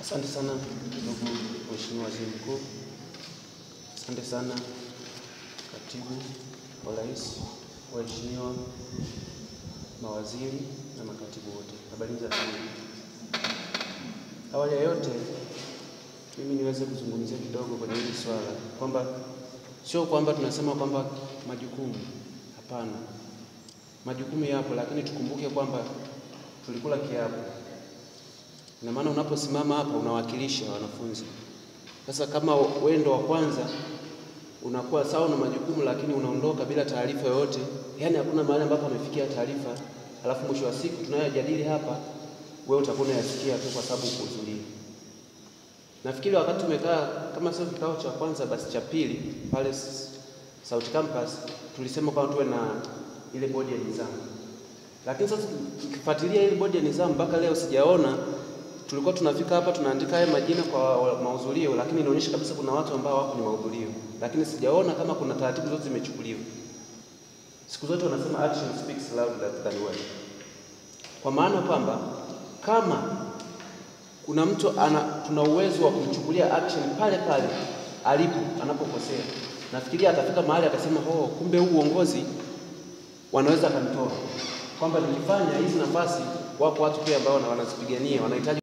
Asante sana ndugu Mheshimiwa Waziri Mkuu, asante sana Katibu wa Rais, waheshimiwa mawaziri na makatibu wote, habari za asubuhi. Awali ya yote, mimi niweze kuzungumzia kidogo kwenye hili swala kwamba sio kwamba tunasema kwamba majukumu, hapana, majukumu yapo, lakini tukumbuke kwamba tulikula kiapo Ina maana unaposimama hapa unawakilisha wanafunzi. Sasa kama wewe ndo wa kwanza unakuwa sawa na majukumu, lakini unaondoka bila taarifa yoyote, yaani hakuna mahali ambapo amefikia taarifa, alafu mwisho wa siku tunayojadili hapa wewe utakuwa unayasikia tu kwa sababu ukuhudhuria. Nafikiri wakati tumekaa kama sio kikao cha kwanza, basi cha pili pale Sauti Campus tulisema kwamba tuwe na ile bodi ya nidhamu, lakini sasa tukifuatilia ile bodi ya nidhamu mpaka leo sijaona tulikuwa tunafika hapa tunaandika haya majina kwa mahudhurio, lakini inaonyesha kabisa kuna watu ambao wako kwenye mahudhurio, lakini sijaona kama kuna taratibu zote zimechukuliwa. Siku zote wanasema action speaks louder than words, kwa maana kwamba kama kuna mtu ana, tuna uwezo wa kumchukulia action pale pale alipo anapokosea, nafikiria atafika mahali akasema, oh, kumbe huu uongozi wanaweza kanitoa, kwamba nikifanya hizi nafasi, wapo watu pia ambao wanazipigania wanahitaji